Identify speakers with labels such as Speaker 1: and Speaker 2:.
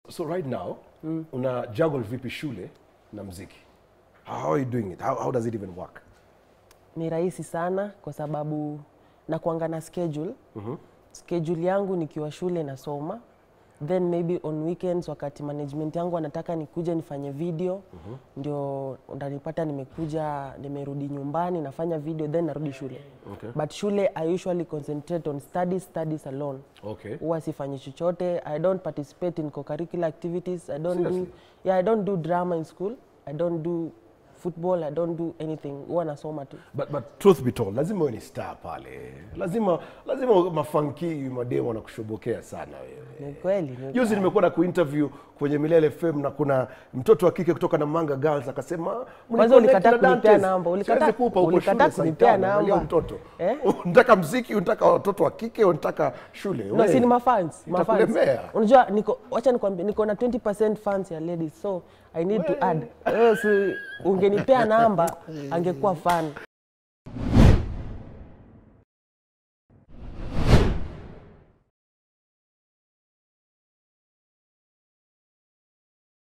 Speaker 1: So right now una juggle vipi shule na mziki? How are you doing it? How, how does it even work?
Speaker 2: Ni rahisi sana kwa sababu nakuanga na schedule. Schedule yangu nikiwa shule nasoma, then maybe on weekends wakati management yangu anataka nikuje nifanye video ndio utanipata nimekuja nimerudi nyumbani nafanya video then narudi shule
Speaker 1: Okay.
Speaker 2: but shule I usually concentrate on studies, studies alone
Speaker 1: Okay.
Speaker 2: huwa sifanyi chochote i don't participate in co-curricular activities i don't do,
Speaker 1: Seriously?
Speaker 2: yeah, i don't do drama in school i don't do football i don't do anything huwa nasoma tu
Speaker 1: But, but truth be told, lazima wewe ni star pale. Lazima lazima mafanki mademo wanakushobokea sana wewe.
Speaker 2: ni kweli ni
Speaker 1: Juzi nimekuwa na kuinterview kwenye Milele FM na kuna mtoto wa kike kutoka na Manga Girls akasema
Speaker 2: Kwanza
Speaker 1: "Mniconnect
Speaker 2: ulikataa
Speaker 1: na
Speaker 2: kunipea
Speaker 1: Dantes."
Speaker 2: namba, ulikataa-
Speaker 1: Siwezi kupa huko
Speaker 2: ulikataa
Speaker 1: shule saa
Speaker 2: kunipea
Speaker 1: tano, angalia
Speaker 2: namba.
Speaker 1: mtoto.
Speaker 2: Eh?
Speaker 1: Unataka mziki, unataka watoto wa kike, unataka shule.
Speaker 2: no,
Speaker 1: Wewe,
Speaker 2: si ni mafans mafans
Speaker 1: itakulemea.
Speaker 2: unajua niko wacha nikwambie niko na 20% fans ya ladies so i need to add Wewe si ungenipea namba angekuwa fan